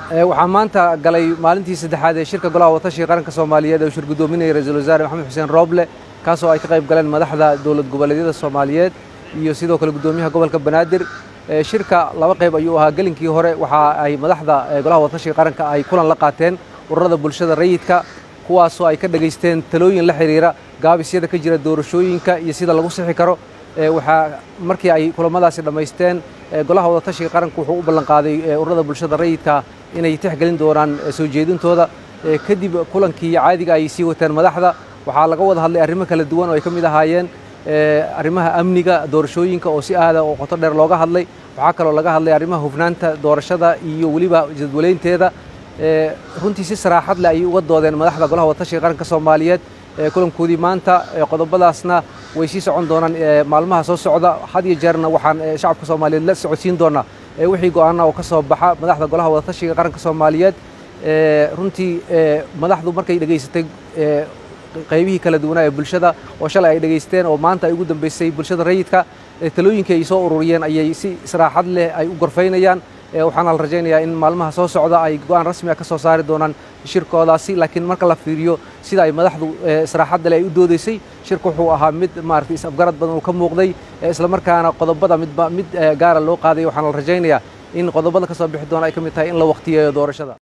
waxaa maanta galay maalintii saddexaad ee shirka golaha watashiga qaranka soomaaliyeed ee uu shir guddoominaya ra-iisul wasaare maxamed xuseen rooble kaasoo ay ka qayb galeen madaxda dowlad goboleedyada soomaaliyeed iyo sidoo kale guddoomiyaha gobolka banaadir shirka laba qayb ayuu ahaa gelinkii hore waxa ay madaxda golaha watashiga qaranka ay kulan la qaateen ururada bulshada rayidka kuwaasoo ay ka dhegaysteen talooyin la xidhiira gaabisyada ka jira doorashooyinka iyo sida lagu sixi karo waxaa markii ay kulamadaasi dhammaysteen golaha wadatashiga qaranku wuxuu u ballanqaaday ururada bulshada rayidka inay tixgelin doonaan soo jeedintooda kadib kulankii caadiga ay sii wateen madaxda waxaa laga wada hadlay arrimo kala duwan oo ay ka mid ahaayeen arrimaha amniga doorashooyinka oo si aada oo qoto dheer looga hadlay waxaa kaloo laga hadlay arrimaha hufnaanta doorashada iyo weliba jadwalaynteeda runtii si saraaxad leh ayay uga doodeen madaxda golaha watashiga qaranka soomaaliyeed kulankoodii maanta qodobadaasna way sii socon doonaan maalmaha soo socda had iyo jeerna waxaan shacabka soomaaliyeed la socodsiin doonaa wixii go'aana oo ka soo baxa madaxda golaha wadatashiga qaranka soomaaliyeed runtii madaxdu markay dhegaysatay qaybihii kala duwanaa ee bulshada oo shalay ay dhegaysteen oo maanta ay ugu dambaysay bulshada rayidka talooyinkii ay soo ururiyeen ayay si saraaxad leh ay u gorfaynayaan waxaana la rajaynayaa in maalmaha soo socda ay go'aan rasmi ah ka soo saari doonaan shirkoodaasi laakiin marka la fiiriyo sida ay madaxdu saraaxadda leh ay u doodaysay shirka wuxuu ahaa mid maaragtay is-afgarad badan uu ka muuqday islamarkaana qodobada midba mid gaara loo qaaday waxaana la rajaynayaa in qodobada ka soo bixi doona ay ka mid tahay in la waqtiyeeyo doorashada